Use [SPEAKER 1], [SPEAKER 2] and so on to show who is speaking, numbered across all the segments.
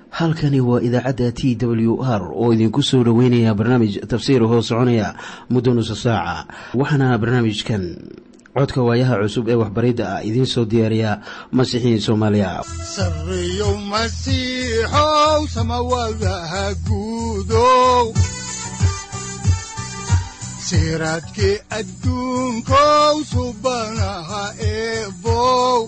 [SPEAKER 1] halkani waa idaacadda t w r oo idinku soo dhoweynaya barnaamij tafsiir hoo soconaya muddo nusa saaca waxaana barnaamijkan codka waayaha cusub ee waxbaridda ah idiin soo diyaariya masiixiin soomaaliya
[SPEAKER 2] sareyow masiixow samawadaha guudow siraadkii adduunkow subanaha eebow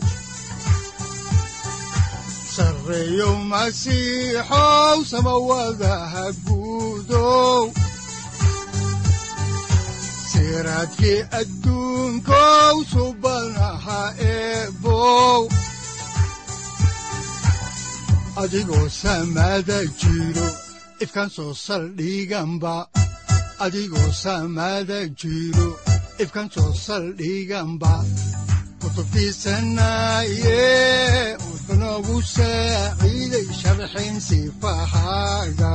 [SPEAKER 2] sareyow masiixow samawadaha guudow siraadkii adduunkow subanaha eebow adigoo samada jiro ifkan soo saldhiganba adigoo samada jiro ifkan soo saldhiganba kutubtiisanaye wuxunogu saaciiday sharxin sifahaaga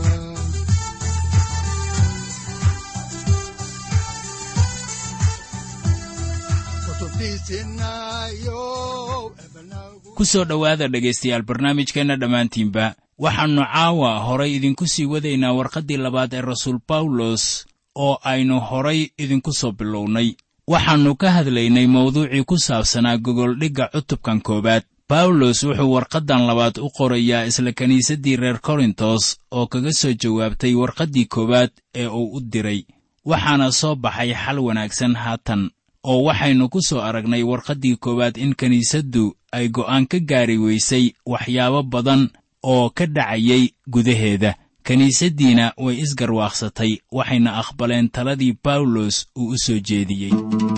[SPEAKER 3] ku soo dhowaada dhegaystayaal barnaamijkeenna dhammaantiinba waxaannu caawa horay idinku sii wadaynaa warqaddii labaad ee rasuul bawlos oo aynu horay idinku soo bilownay waxaannu ka hadlaynay mawduucii ku saabsanaa gogoldhigga cutubkan koowaad bawlos wuxuu warqaddan labaad u qorayaa isla kiniisaddii reer korintos oo kaga soo jawaabtay warqaddii koowaad ee uu u diray waxaana soo baxay xal wanaagsan haatan oo waxaynu ku soo aragnay warqaddii koowaad in kiniisaddu ay go'aan ka gaari weysay waxyaabo badan oo ka dhacayay gudaheeda kiniisaddiina way isgarwaaqsatay waxayna aqbaleen taladii bawlos uu u soo jeediyey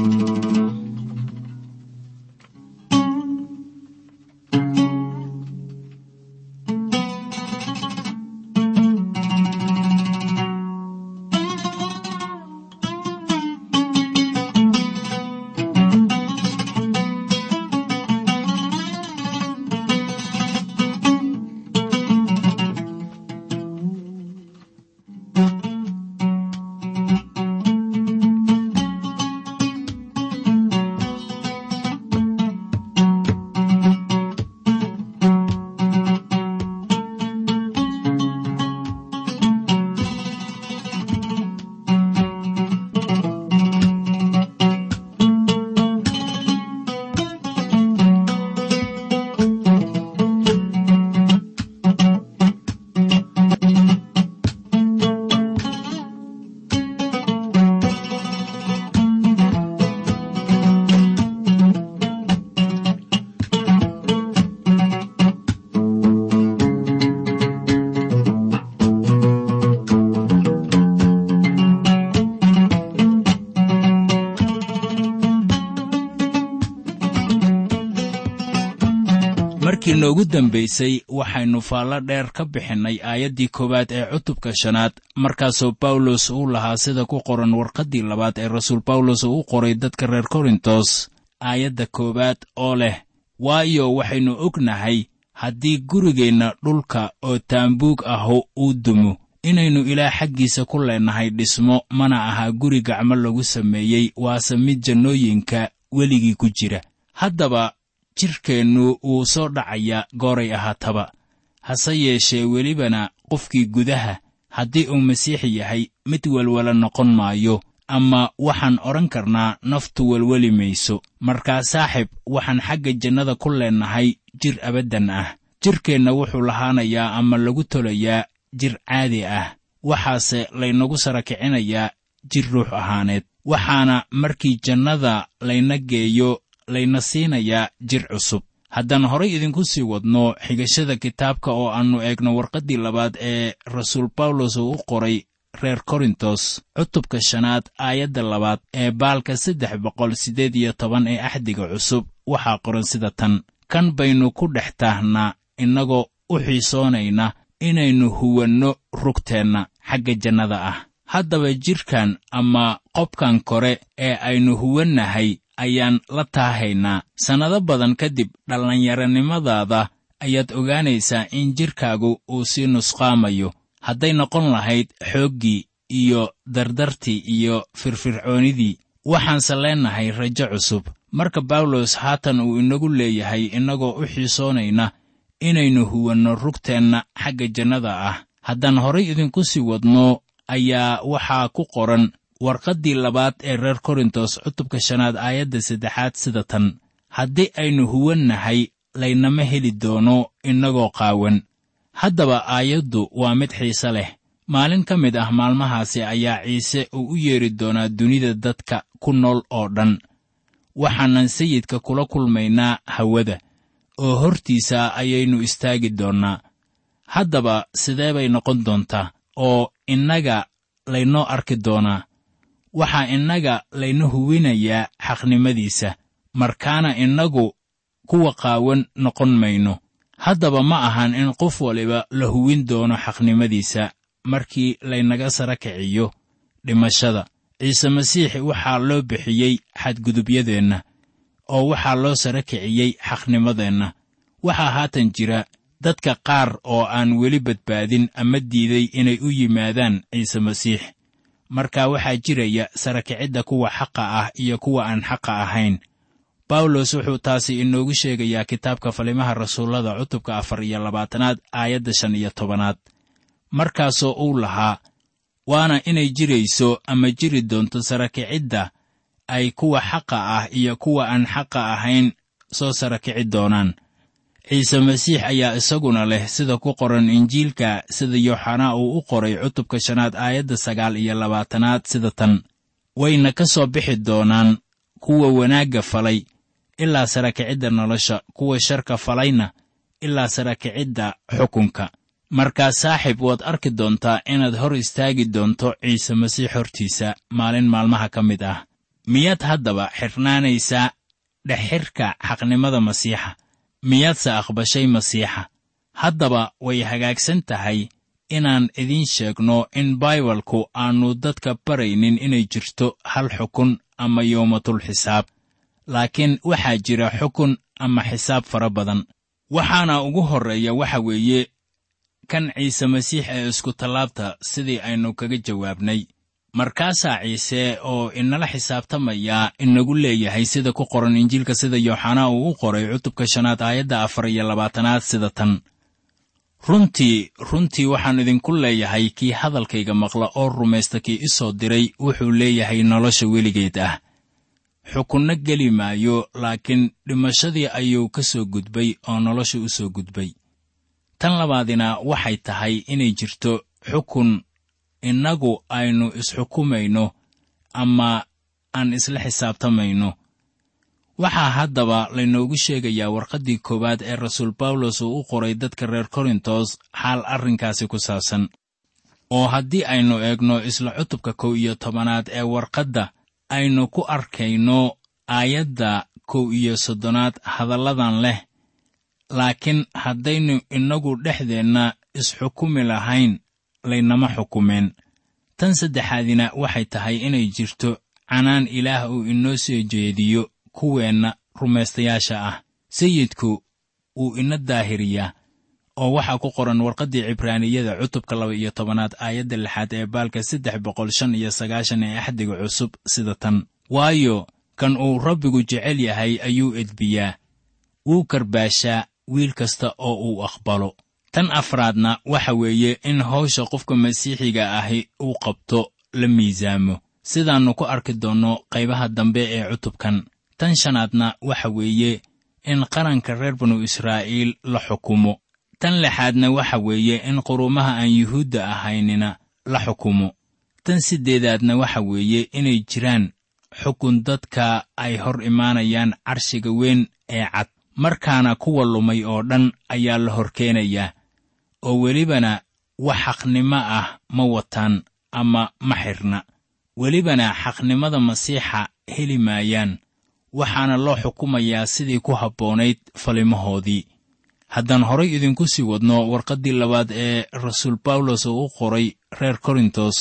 [SPEAKER 3] markii noogu dambaysay waxaynu faallo dheer ka bixinnay aayaddii koowaad ee cutubka shanaad markaasoo bawlos uu lahaa sida ku qoran warqaddii labaad ee rasuul bawlos uu u qoray dadka reer korintos aayadda koowaad oo leh waayo waxaynu ognahay haddii gurigeenna dhulka oo taambuug ahu uu dumo inaynu ilaah xaggiisa ku leennahay dhismo mana aha guri gacmo lagu sameeyey waase mid jannooyinka weligii ku jira haddaba jidhkeennu wuu soo dhacayaa gooray ahaataba hase yeeshee welibana qofkii gudaha haddii uu masiixi yahay mid welwela noqon maayo ama waxaan odhan karnaa naftu welweli mayso markaa saaxib waxaan xagga jannada ku leennahay jir abaddan ah jidhkeenna wuxuu lahaanayaa ama lagu tolayaa jir caadi ah waxaase laynagu sara kicinayaa jir ruux ahaaneed waxaana markii jannada layna geeyo layna siinayaa jir cusub haddaan horay idinku sii wadno xigashada kitaabka oo aannu eegno warqaddii labaad ee rasuul bawlos uu u qoray reer korintos cutubka shanaad aayadda labaad ee baalka saddex boqol siddeed iyo toban ee axdiga cusub waxaa qoran sida tan kan baynu ku dhex taahnaa innagoo u xiisoonayna inaynu huwanno rugteenna xagga jannada ah haddaba jidhkan ama qobkan kore ee aynu huwannahay ayaan la taahaynaa sannado badan kadib dhallinyaronimadaada ayaad ogaanaysaa in jidhkaagu uu sii nusqaamayo hadday noqon lahayd xooggii iyo dardartii iyo firfircoonidii waxaanse leennahay rajo cusub marka bawlos haatan uu inagu leeyahay innagoo u xiisoonayna inaynu huwanno rugteenna xagga jannada ah haddaan horay idinku sii wadno ayaa waxaa ku qoran warqaddii labaad ee reer korintos cutubka shanaad aayadda saddexaad sida tan haddii aynu huwannahay laynama heli doono innagoo qaawan haddaba aayaddu waa mid xiise leh maalin ka mid ah maalmahaasi ayaa ciise uu u yeedhi doonaa dunida dadka ku nool oo dhan waxaanan sayidka kula kulmaynaa hawada oo hortiisa ayaynu istaagi doonnaa haddaba sidee bay noqon doontaa oo innaga laynoo arki doonaa waxaa innaga layna huwinayaa xaqnimadiisa markaana innagu kuwa qaawan noqon mayno haddaba ma ahan in qof waliba la huwin doono xaqnimadiisa markii laynaga sara kiciyo dhimashada ciise masiix waxaa loo bixiyey xadgudubyadeenna oo waxaa loo sara kiciyey xaqnimadeenna waxaa haatan jira dadka qaar oo aan weli badbaadin ama diiday inay u yimaadaan ciise masiix marka waxaa jiraya sarakicidda kuwa xaqa ah iyo kuwa aan xaqa ahayn bawlos wuxuu taasi inoogu sheegayaa kitaabka falimaha rasuullada cutubka afar iyo labaatanaad aayadda shan iyo tobanaad markaasoo uu lahaa waana inay jirayso ama jiri doonto sarakicidda ay kuwa xaqa ah iyo kuwa aan xaqa ahayn soo sarakici doonaan ciise masiix ayaa isaguna leh sida ku qoran injiilka sida yooxanaa uu u qoray cutubka shanaad aayadda sagaal iyo labaatanaad sida tan wayna ka soo bixi doonaan kuwa wanaagga falay ilaa sarakicidda nolosha kuwa sharka falayna ilaa sarakicidda xukunka markaa saaxiib waad arki doontaa inaad hor istaagi doonto ciise masiix hortiisa maalin maalmaha ka mid ah miyaad haddaba xidhnaanaysaa dhexxirka xaqnimada masiixa miyaadse aqbashay masiixa haddaba way hagaagsan tahay inaan idiin sheegno in baibalku aannu dadka baraynin inay jirto hal xukun ama yowmatul xisaab laakiin waxaa jira xukun ama xisaab fara badan waxaana ugu horreeya waxa weeye kan ciise masiix ee iskutallaabta sidii aynu kaga jawaabnay markaasaa ciise oo inala xisaabtamayaa inagu leeyahay sida ku qoran injiilka sida yooxanaa uu u qoray cutubka shanaad aayadda afar iyo labaatanaad sida tan runtii runtii waxaan idinku leeyahay kii hadalkayga maqla oo rumaysta kii i soo diray wuxuu leeyahay nolosha weligeed ah xukunno geli maayo laakiin dhimashadii ayuu ka soo gudbay oo nolosha u soo gudbay tan labaadina waxay tahay inay jirto xukun innagu aynu isxukumayno ama aan isla xisaabtamayno waxaa haddaba laynoogu sheegayaa warqaddii koowaad ee rasuul bawlos uu u qoray dadka reer korintos xaal arrinkaasi ku saabsan oo haddii aynu eegno isla cutubka kow iyo tobanaad ee warqadda aynu ku arkayno aayadda kow iyo soddonaad hadalladan leh laakiin haddaynu innagu dhexdeenna isxukumi lahayn laynama xukumeen tan saddexaadina waxay tahay inay jirto canaan ilaah uu inoo soo jeediyo kuweenna rumaystayaasha ah sayidku wuu ina daahiriyaa oo waxaa ku qoran warqaddii cibraaniyada cutubka laba iyo tobanaad aayadda lixaad ee baalka saddex boqol shan iyo sagaashan ee axdiga cusub sida tan waayo kan uu rabbigu jecel yahay ayuu edbiyaa wuu karbaashaa wiil kasta oo uu aqbalo tan afraadna waxa weeye in hawsha qofka masiixiga ahi uu qabto la miisaamo sidaannu ku arki doonno qaybaha dambe ee cutubkan tan shanaadna waxa weeye in qaranka reer banu israa'iil la xukumo tan lixaadna waxa weeye in qurumaha aan yuhuudda ahaynina la xukumo tan siddeedaadna waxa weeye inay jiraan xukun dadka ay hor imaanayaan carshiga weyn ee cad markaana kuwa lumay oo dhan ayaa la hor keenayaa oo welibana wax xaqnimo ah ma wataan ama ma xidhna welibana xaqnimada masiixa heli maayaan waxaana loo xukumayaa sidii ku habboonayd falimahoodii haddaan horay idinku sii wadno warqaddii labaad ee rasuul bawlos uu u qoray reer korintos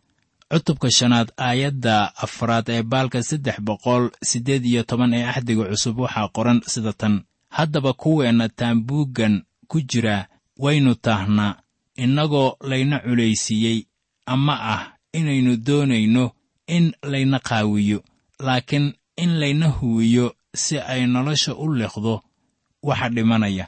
[SPEAKER 3] cutubka shanaad aayadda afraad ee baalka saddex boqol siddeed iyo toban ee axdiga cusub waxaa qoran sida tan haddaba kuweenna taambuuggan ku jira waynu taahnaa innagoo layna culaysiiyey ama ah inaynu doonayno in layna qaawiyo laakiin in layna huwiyo si ay nolosha u liqdo waxa dhimanaya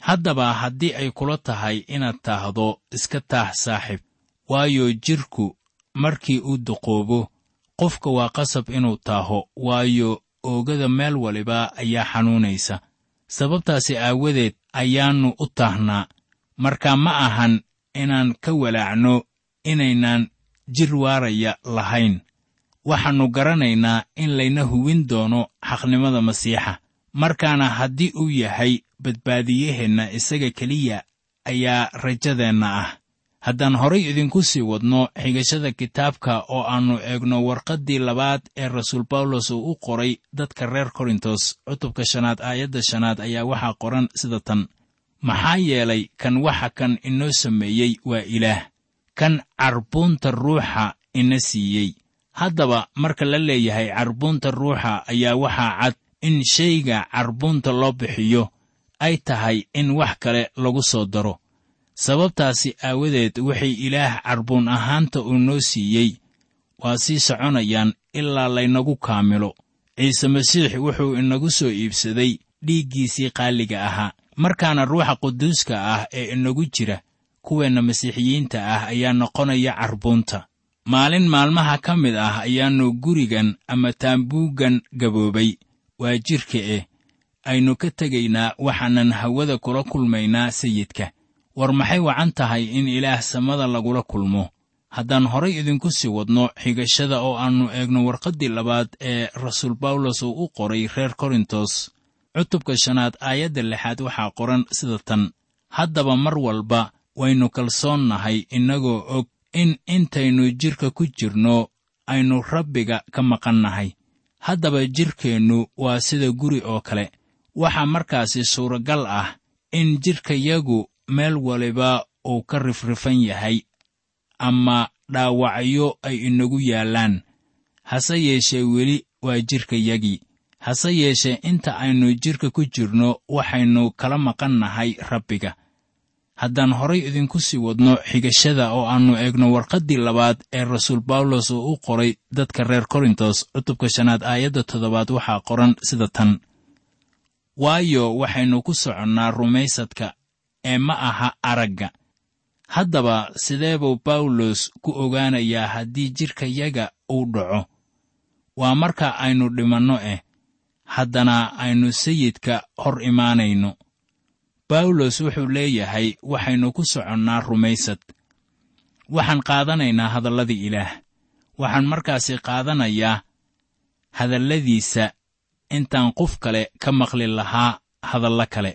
[SPEAKER 3] haddaba haddii ay kula tahay inaad taahdo iska taax saaxiib waayo jidhku markii uu duqoobo qofka waa qasab inuu taaho waayo oogada meel waliba ayaa xanuunaysa sababtaasi aawadeed ayaannu u taahnaa marka ma ahan inaan ka walaacno inaynaan jir waaraya lahayn waxaannu garanaynaa in layna hubin doono xaqnimada masiixa markaana haddii uu yahay badbaadiyaheenna isaga keliya ayaa rajadeenna ah haddaan horay idinku sii wadno xigashada kitaabka oo aannu eegno warqaddii labaad ee rasuul bawlos uu u qoray dadka reer korintos cutubka shanaad aayadda shanaad ayaa waxaa qoran sida tan maxaa yeelay kan waxa kan inoo sameeyey waa ilaah kan carbuunta ruuxa ina siiyey haddaba marka la leeyahay carbuunta ruuxa ayaa waxaa cad in shayga carbuunta loo bixiyo ay tahay in wax kale lagu soo daro sababtaasi aawadeed waxay ilaah carbuun ahaanta uu noo siiyey waa sii soconayaan ilaa laynagu kaamilo ciise masiix wuxuu inagu soo iibsaday dhiiggiisii qaaliga ahaa markaana ruuxa quduuska ah ee inagu jira kuweenna masiixiyiinta ah ayaa noqonaya carbuunta maalin maalmaha ka mid ah ayaannu gurigan ama taambuuggan gaboobay waa jidhka eh aynu ka tegaynaa waxaanan hawada kula kulmaynaa sayidka war maxay wacan tahay in ilaah samada lagula kulmo haddaan horay idinku sii wadno xigashada oo aannu eegno warqaddii labaad ee rasuul bawlos uu u qoray reer korintos cutubka shanaad aayadda lixaad waxaa qoran sida tan haddaba mar walba waynu kalsoonnahay innagoo og in intaynu jidhka ku jirno aynu rabbiga ka maqannahay haddaba jidhkeennu waa sida guri oo kale waxaa markaasi suuragal ah in jidhkayagu meel waliba uu ka rifrifan yahay ama dhaawacyo ay inagu yaallaan hase yeeshee weli waa jidhkayagii hase yeeshee inta aynu jidhka ku jirno waxaynu kala maqannahay rabbiga haddaan horay idinku sii wadno xigashada oo aannu eegno warqaddii labaad ee rasuul bawlos uu u qoray dadka reer korintos cutubka shanaad aayadda toddobaad waxaa qoran sida tan waayo waxaynu ku soconnaa rumaysadka ee ma aha aragga haddaba sidee buu bawlos ku ogaanayaa haddii jidhkayaga uu dhaco waa marka aynu dhimanno eh haddana aynu sayidka hor imaanayno bawlos wuxuu leeyahay waxaynu ku soconnaa rumaysad waxaan qaadanaynaa hadalladii ilaah waxaan markaasi qaadanayaa hadalladiisa intaan qof kale ka maqli lahaa hadallo kale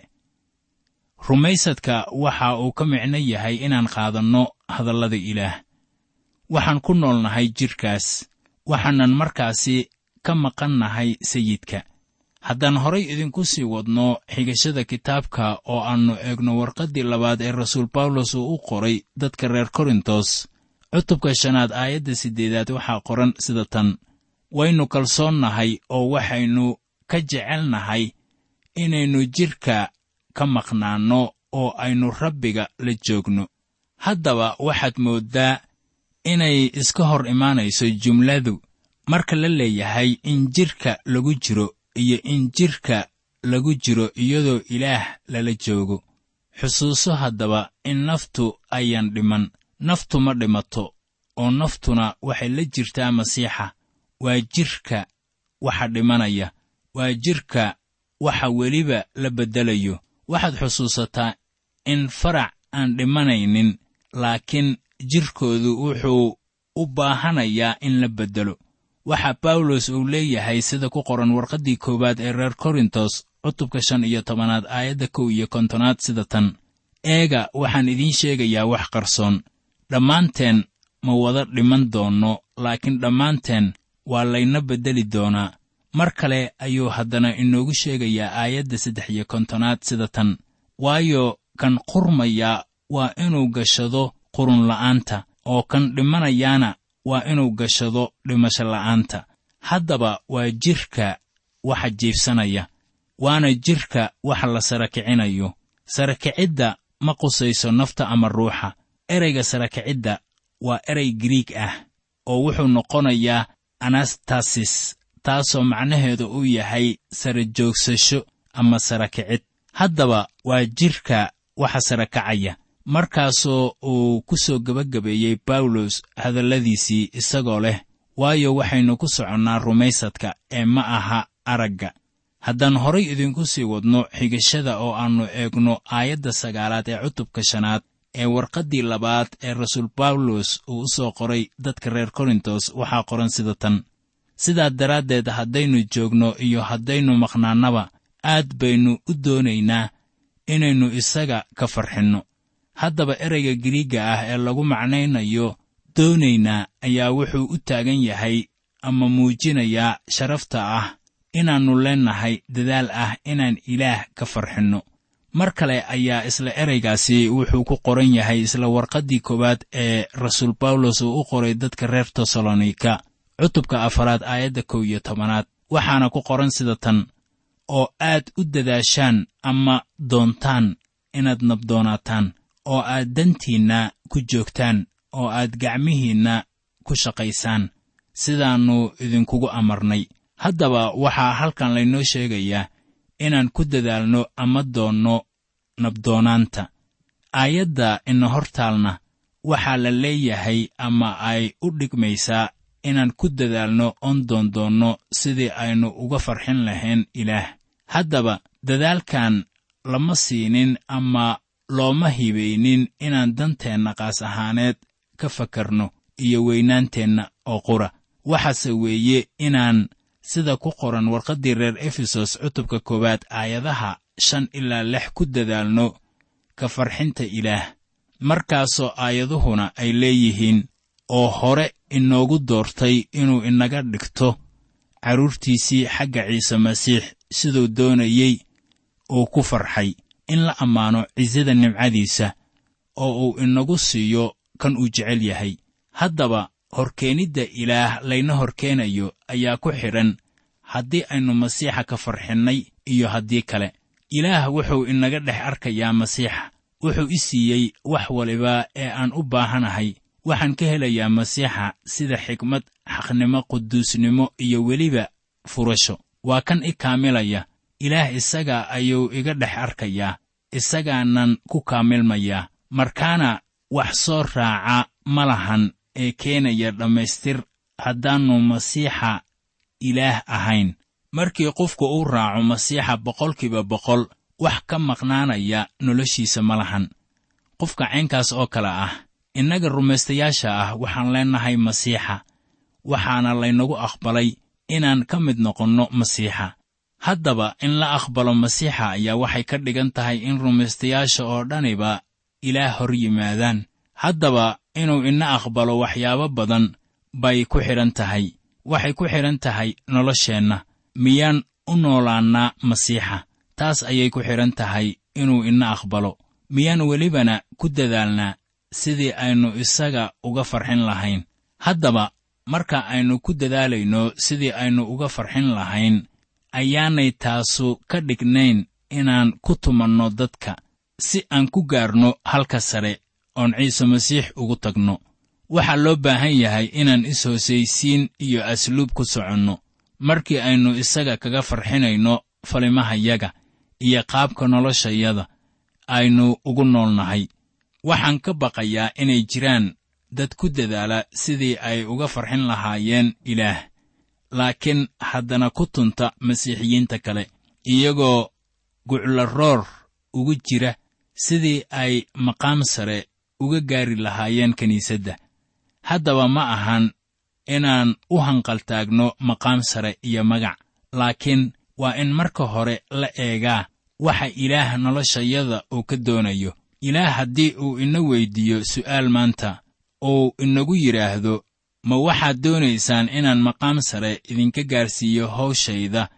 [SPEAKER 3] rumaysadka waxa uu ka micno yahay inaan qaadanno hadallada ilaah waxaan ku noolnahay jidhkaas waxaanan markaasi ka maqannahay sayidka haddaan horay idinku sii wadno xigashada kitaabka oo aannu eegno warqaddii labaad ee rasuul bawlos uu u qoray dadka reer korintos cutubka shanaad aayadda siddeedaad waxaa qoran sida tan waynu kalsoonnahay oo waxaynu ka jecelnahay inaynu jidhka ka maqnaanno oo aynu rabbiga la joogno haddaba waxaad mooddaa inay iska hor imaanayso jumladu marka la leeyahay in jidhka lagu jiro iyo in jidhka lagu jiro iyadoo ilaah lala joogo xusuuso haddaba in naftu ayaan dhiman naftu ma dhimato oo naftuna waxay la jirtaa masiixa waa jidhka waxa dhimanaya waa jidhka waxa weliba la beddelayo waxaad xusuusataa in farac aan dhimanaynin laakiin jidhkoodu wuxuu u baahanayaa in la beddelo waxa bawlos uu leeyahay sida ku qoran warqaddii koowaad ee reer korintos cutubka shan iyo tobanaad aayadda kow iyo kontonaad sida tan eega waxaan idiin sheegayaa wax qarsoon dhammaanteen ma wada dhiman doonno laakiin dhammaanteen waa layna beddeli doonaa mar kale ayuu haddana inoogu sheegayaa aayadda saddex iyo kontonaad sida tan waayo kan qurmaya waa inuu gashado qurunla'aanta oo kan dhimanayaana waa inuu gashado dhimasho la'aanta haddaba waa jidhka waxa jiibsanaya waana jidhka waxa la sara kicinayo sarakicidda ma qusayso nafta ama ruuxa ereyga sarakicidda waa erey giriig ah oo wuxuu noqonayaa anastasis taasoo macnaheedu uu yahay sara joogsasho ama sara kicid haddaba waa jidhka waxa sare kacaya markaasoo uu ku soo gebagabeeyey bawlos hadalladiisii isagoo leh waayo waxaynu ku soconnaa rumaysadka ee ma aha aragga haddaan horay idinku sii wadno xigashada oo aannu eegno aayadda sagaalaad ee cutubka shanaad ee warqaddii labaad ee rasuul bawlos uu u soo qoray dadka reer korintos waxaa qoran sida tan sidaa daraaddeed haddaynu joogno iyo haddaynu maqnaannaba aad baynu u doonaynaa inaynu isaga ka farxinno haddaba ereyga giriigga ah ee lagu macnaynayo doonaynaa ayaa wuxuu u taagan yahay ama muujinayaa sharafta ah inaannu leennahay dadaal ah inaan ilaah ka farxinno mar kale ayaa isla ereygaasi wuxuu ku qoran yahay isla warqaddii koowaad ee rasuul bawlos uu u qoray dadka reer tesalonika cutubka afaraad aayadda kow iyo tobanaad waxaana ku qoran sida tan oo aad u dadaashaan ama doontaan inaad nabdoonaataan oo aad dantiinna ku joogtaan oo aad gacmihiinna ku shaqaysaan sidaannu idinkugu amarnay haddaba waxaa halkan laynoo sheegayaa inaan ku dadaalno ama doonno nabdoonaanta aayadda ina hortaalna waxaa la leeyahay ama ay u dhigmaysaa inaan ku dadaalno oon doondoonno sidii aynu uga farxin lahayn ilaah haddaba dadaalkan lama siinin ama looma hibaynin inaan danteenna qaas ahaaneed ka fakarno iyo weynaanteenna oo qura waxaase weeye inaan sida ku qoran warqaddii reer efesos cutubka koowaad aayadaha shan ilaa lix ku dadaalno ka farxinta ilaah markaasoo aayaduhuna ay leeyihiin oo hore inoogu doortay inuu inaga dhigto carruurtiisii xagga ciise masiix siduu doonayey uu ku farxay in la ammaano cisada nimcadiisa oo uu inagu siiyo kan uu jecel yahay haddaba horkeenidda ilaah layna horkeenayo ayaa ku xidhan haddii aynu masiixa ka farxinnay iyo haddii kale ilaah wuxuu inaga dhex arkayaa masiixa wuxuu i siiyey wax waliba ee aan u baahanahay waxaan ka helayaa masiixa sida xikmad xaqnimo quduusnimo iyo weliba furasho waa kan i kaamilaya ilaah isaga ayuu iga dhex arkayaa isagaanan ku kaamilmayaa markaana wax soo raaca ma lahan ee keenaya dhammaystir haddaannu masiixa ilaah ahayn markii qofku uu raaco masiixa boqolkiiba boqol wax ka maqnaanaya noloshiisa ma lahan qofka caynkaas oo kale ah innaga rumaystayaasha ah waxaan leennahay masiixa waxaana laynagu aqbalay inaan ka mid noqonno masiixa haddaba in la aqbalo masiixa ayaa waxay ka dhigan tahay in rumaystayaasha oo dhaniba ilaah hor yimaadaan haddaba inuu ina aqbalo waxyaabo badan bay ku xidhan tahay waxay ku xidhan tahay nolosheenna miyaan u noolaannaa masiixa taas ayay ku xidhan tahay inuu ina aqbalo miyaan welibana ku dadaalnaa sidii aynu isaga uga farxin lahayn haddaba marka aynu ku dadaalayno sidii aynu uga farxin lahayn ayaanay taasu ka dhignayn inaan ku tumanno dadka si aan ku gaarno halka sare oon ciise masiix ugu tagno waxaa loo baahan yahay inaan is-hoosaysiin iyo asluub ku soconno markii aynu isaga kaga farxinayno falimahayaga iyo qaabka noloshayada aynu ugu noolnahay waxaan ka baqayaa inay jiraan dad ku dadaala sidii ay uga farxin lahaayeen ilaah laakiin haddana ku tunta masiixiyiinta kale iyagoo guclaroor ugu jira sidii ay maqaam sare uga gaari lahaayeen kiniisadda haddaba ma ahan inaan u hanqaltaagno maqaam sare iyo magac laakiin waa in marka hore la eegaa waxa ilaah noloshayada uu ka doonayo ilaah haddii uu ina weyddiiyo su'aal maanta uu inagu yidhaahdo ma waxaad doonaysaan inaan maqaam sare idinka gaarsiiyo hawshayda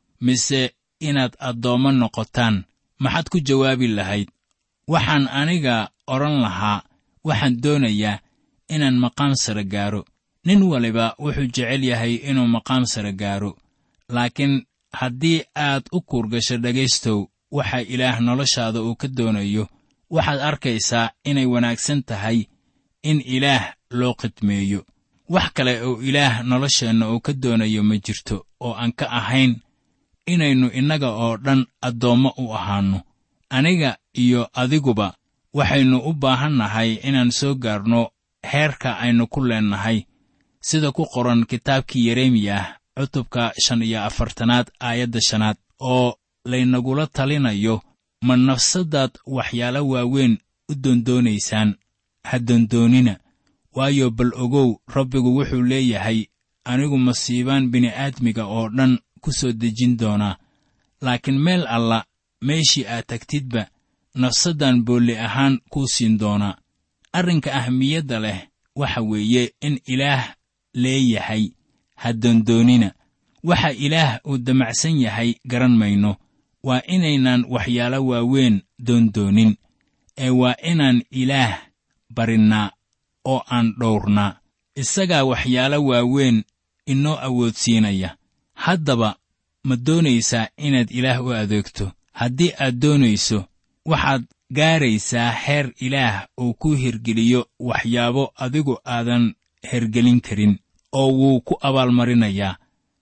[SPEAKER 3] mise inaad addoommo noqotaan maxaad ku jawaabi lahayd waxaan aniga odhan lahaa waxaan doonayaa inaan maqaam sare gaaro nin waliba wuxuu jecel yahay inuu maqaam sare gaaro laakiin haddii aad u kuurgasho dhegaystow waxa ilaah noloshaada uu ka doonayo waxaad arkaysaa inay wanaagsan tahay in ilaah loo khidmeeyo wax kale oo ilaah nolosheenna uu ka doonayo ma jirto oo aan ka ahayn inaynu innaga oo dhan addoommo u ahaanno aniga iyo adiguba waxaynu u baahan nahay inaan soo gaarno heerka aynu ku leennahay sida ku qoran kitaabkii yeremiyah cutubka shan iyo afartanaad aayadda shanaad oo laynagula talinayo ma nafsaddaad waxyaalo waaweyn u doondoonaysaan ha doondoonina waayo bal ogow rabbigu wuxuu leeyahay anigu masiibaan bini'aadmiga oo dhan ku soo dejin doonaa laakiin meel alla meeshii aad tagtidba nafsaddan boolli ahaan kuu siin doonaa arrinka ahmiyadda leh waxa weeye in ilaah leeyahay ha doondoonina waxa ilaah uu damacsan yahay garan mayno waa inaynan waxyaalo waaweyn doondoonin ee waa inaan ilaah barinnaa oo aan dhowrnaa isagaa waxyaalo waaweyn inoo awoodsiinaya haddaba ma doonaysaa inaad ilaah u adeegto haddii aad doonayso waxaad gaaraysaa heer ilaah uu ku hirgeliyo waxyaabo adigu aadan hergelin karin oo wuu ku abaalmarinayaa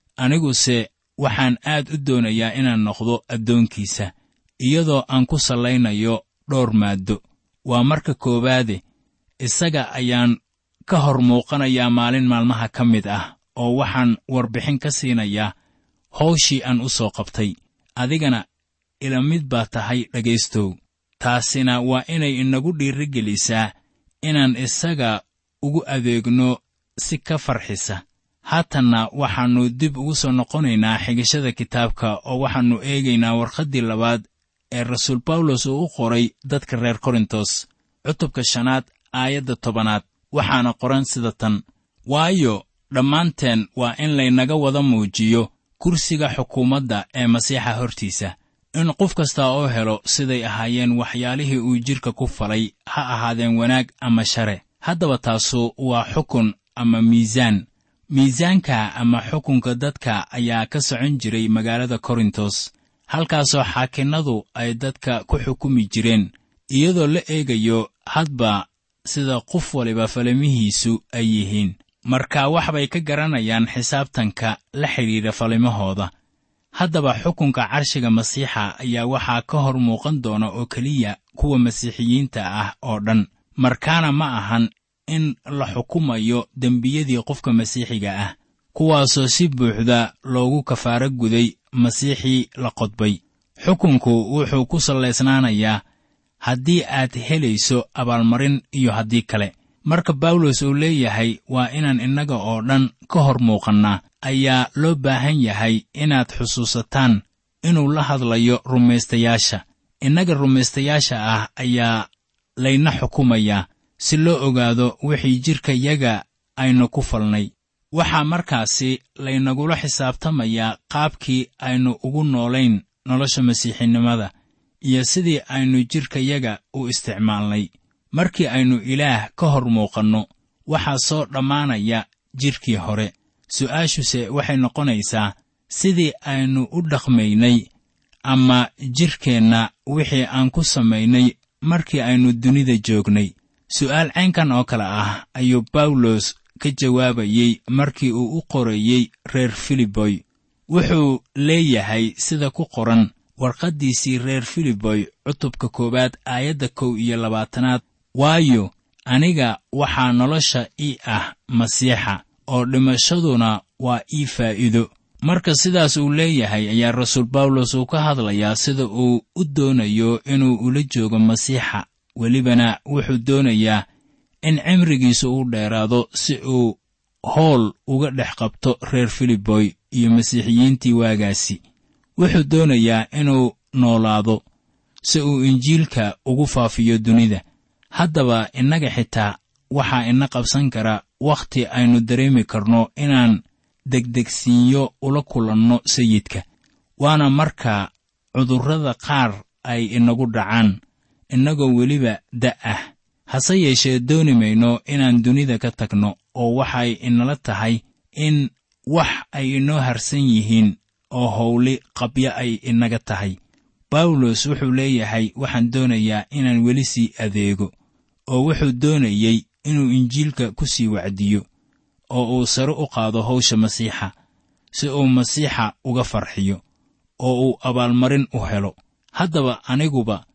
[SPEAKER 3] aniguse waxaan aad u doonayaa inaan noqdo addoonkiisa iyadoo aan ku sallaynayo dhowr maaddo waa marka koowaade isaga ayaan ka hor muuqanayaa maalin maalmaha ka mid ah oo waxaan warbixin ka siinayaa hawshii aan u soo qabtay adigana ila mid baa tahay dhegaystow taasina waa inay inagu dhiirigelisaa inaan isaga ugu adeegno si ka farxisa haatanna waxaannu dib ugu soo noqonaynaa xigashada kitaabka oo waxaannu eegaynaa warqaddii labaad ee rasuul bawlos uu u qoray dadka reer korintos cutubka shanaad aayadda tobanaad waxaana qoran sida tan waayo dhammaanteen waa in laynaga wada muujiyo kursiga xukuumadda ee masiixa hortiisa in qof kasta oo helo siday ahaayeen waxyaalihii uu jidhka ku falay ha ahaadeen wanaag ama share haddaba taasu waa xukun ama miisaan miisaanka ama xukunka dadka ayaa ka socon jiray magaalada korintos halkaasoo xaakinnadu ay dadka ku xukumi jireen iyadoo la eegayo hadba sida qof waliba falimihiisu ay yihiin marka wax bay ka garanayaan xisaabtanka la xidhiidha falimahooda haddaba xukunka carshiga masiixa ayaa waxaa ka hor muuqan doona oo keliya kuwa masiixiyiinta ah oo dhan markaana ma ahan in la xukumayo dembiyadii qofka masiixiga ah kuwaasoo si buuxda loogu kafaaro guday masiixii la qodbay xukunku wuxuu ku sallaysnaanayaa haddii aad helayso abaalmarin iyo haddii kale marka bawlos uu leeyahay waa inaan innaga oo dhan ka hor muuqannaa ayaa loo baahan yahay inaad xusuusataan inuu la hadlayo rumaystayaasha innaga rumaystayaasha ah ayaa layna xukumayaa si loo ogaado wixii jidhkayaga aynu ku falnay waxaa markaasi laynagula xisaabtamayaa qaabkii aynu ugu noolayn nolosha masiixinimada iyo sidii aynu jidhkayaga u isticmaalnay markii aynu ilaah ka hor muuqanno waxaa soo dhammaanaya jidhkii hore su'aashuse waxay noqonaysaa sidii aynu u dhaqmaynay ama jidhkeenna wixii aan ku samaynay markii aynu dunida joognay su'aal caynkan oo kale ah ayuu bawlos ka jawaabayey markii uu u qorayey reer filiboy wuxuu leeyahay sida ku qoran warqaddiisii reer filiboy cutubka koowaad aayadda kow iyo labaatanaad waayo aniga waxaa nolosha ii ah masiixa oo dhimashaduna waa ii faa'iido marka sidaas uu leeyahay ayaa rasuul bawlos uu ka hadlayaa sida uu u doonayo inuu ula joogo masiixa welibana wuxuu doonayaa in cimrigiisu u dheeraado si uu howl uga dhex qabto reer filiboy iyo masiixiyiintii waagaasi wuxuu doonayaa inuu noolaado si uu injiilka ugu faafiyo dunida haddaba innaga xitaa waxaa ina qabsan kara wakhti aynu dareemi karno inaan degdegsiinyo ula kulanno sayidka waana marka cudurrada qaar ay inagu dhacaan innagoo weliba da' ah hase yeeshee dooni mayno inaan dunida ka tagno oo waxay inala tahay in wax ay inoo harsan yihiin oo howli qabyo ay inaga tahay bawlos wuxuu leeyahay waxaan doonayaa inaan weli sii adeego oo wuxuu doonayey inuu injiilka ku sii wacdiyo oo uu sare u qaado hawsha masiixa si uu masiixa uga farxiyo oo uu abaalmarin u helo haddaba aniguba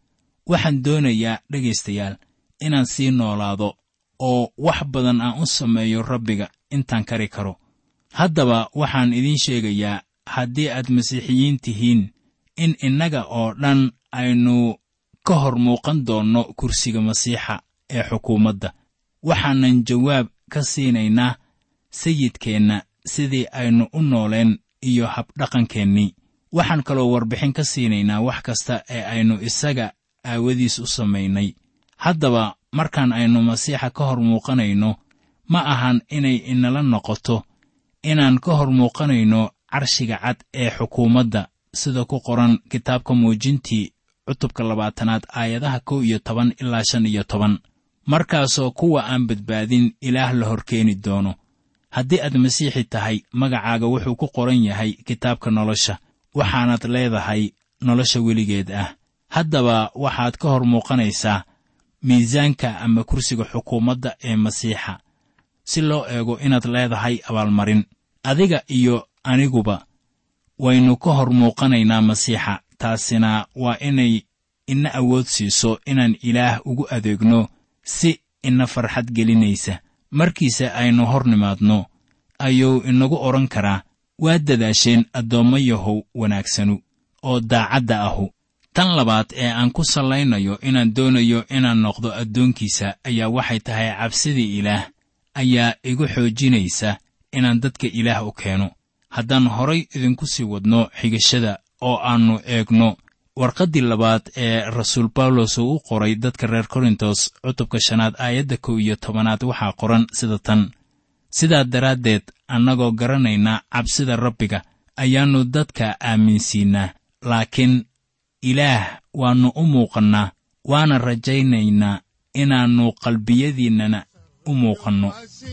[SPEAKER 3] waxaan doonayaa dhegaystayaal inaan sii noolaado oo wax badan aan u sameeyo rabbiga intaan kari karo haddaba waxaan idiin sheegayaa haddii aad masiixiyiin tihiin in innaga oo dhan aynu ka hor muuqan doonno kursiga masiixa ee xukuumadda waxaanan jawaab ka siinaynaa sayidkeenna sidii aynu u nooleen iyo habdhaqankeennii waxaan kaloo warbixin ka siinaynaa wax kasta ee aynu isaga aawadiis u samaynay haddaba markaan aynu masiixa ka hor muuqanayno ma ahan inay inala noqoto inaan ka hor muuqanayno carshiga cad ee xukuumadda sida ku qoran kitaabka muujintii cutubka labaatanaad aayadaha kow iyo toban ilaa shan iyo toban markaasoo kuwa aan badbaadin ilaah la hor keeni doono haddii aad masiixi tahay magacaaga wuxuu ku qoran yahay kitaabka nolosha waxaanaad leedahay nolosha weligeed ah haddaba waxaad ka hor muuqanaysaa miisaanka ama kursiga xukuumadda ee masiixa si loo eego inaad leedahay abaalmarin adiga iyo aniguba waynu ka hor muuqanaynaa masiixa taasina waa inay ina awood siiso inaan ilaah ugu adeegno si ina farxad gelinaysa markiise aynu hor nimaadno ayuu inagu odhan karaa waad dadaasheen addoommo yahow wanaagsanu oo daacadda ahu tan labaad ee aan ku sallaynayo inaan doonayo inaan noqdo addoonkiisa ayaa waxay tahay cabsidii ilaah ayaa igu xoojinaysa inaan dadka ilaah u keeno haddaan horay idinku sii wadno xigashada oo aannu eegno warqaddii labaad ee rasuul bawlos uu u qoray dadka reer korintos cutubka shanaad aayadda kow iyo tobanaad waxaa qoran sida tan sidaa daraaddeed annagoo garanayna cabsida rabbiga ayaannu dadka aaminsiinnaa laakiin ilaah waannu u muuqannaa waana rajaynaynaa inaannu qalbiyadiinnana u muuqanno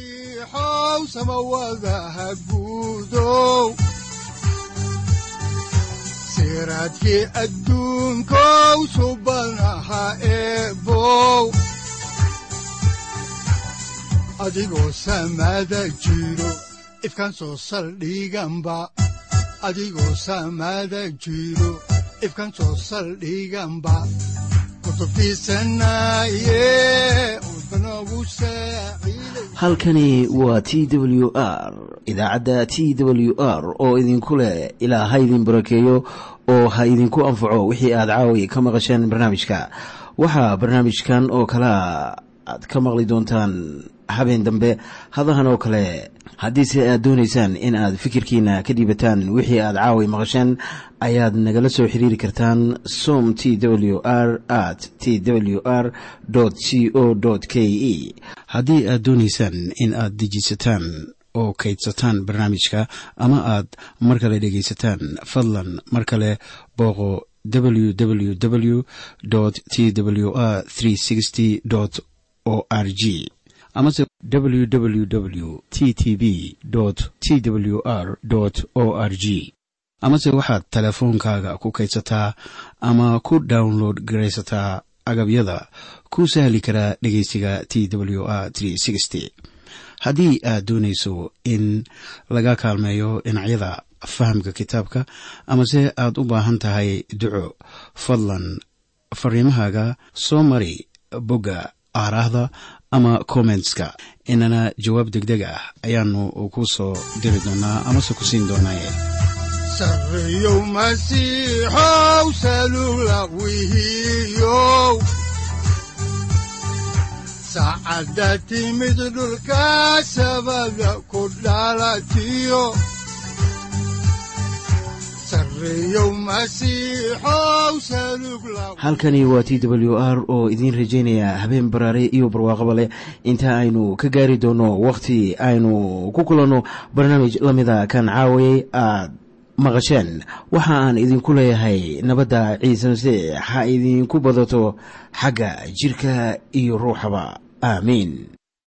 [SPEAKER 2] masiixow samawadaha guudow siraadkii adduunkow subanaha eebow adigoo samada jiro ifkan soo saldhiganba adigoo samada jiro ifkan soo saldhiganba kutubtiisanaye udbanogu saaciiday
[SPEAKER 1] halkani waa t w r idaacadda t w r oo idinku leh ilaa ha idin barakeeyo oo ha idinku anfaco wixii aad caawi ka maqasheen barnaamijka waxaa barnaamijkan oo kalea aad ka maqli doontaan habeen dambe hadahan oo kale haddiise aad doonaysaan in aad fikirkiina ka dhiibataan wixii aad caawi maqasheen ayaad nagala soo xiriiri kartaan som t w r at t w r c o k e haddii aad doonaysaan in aad dejisataan oo kaydsataan barnaamijka ama aad mar kale dhegaysataan fadlan mar kale booqo www t w r o r g amase www t t b t w r o r g amase waxaad teleefoonkaaga ku kaydsataa ama ku download garaysataa agabyada ku sahli karaa dhegeysiga t w r haddii aad doonayso in laga kaalmeeyo dhinacyada fahamka kitaabka amase aad u baahan tahay duco fadlan fariimahaaga soo mari bogga aaraahda ama kommentska inana jawaab degdeg ah ayaanu ku soo diri doonaa amase ku siin doonaaye
[SPEAKER 2] sarreyow masiixow salugla wihiyow saacadda timid dhulka sabada ku dhalatiyo sarreyow masiixow salugla
[SPEAKER 1] halkani waa t w r oo idiin rajaynaya habeen baraare iyo barwaaqaba leh inta aynu ka gaari doono wakhti aynu ku kulanno barnaamij la mida kan caawayay aad maqasheen waxa aan idinku leeyahay nabadda ciise masiix ha idinku badato xagga jidhka iyo ruuxaba aamiin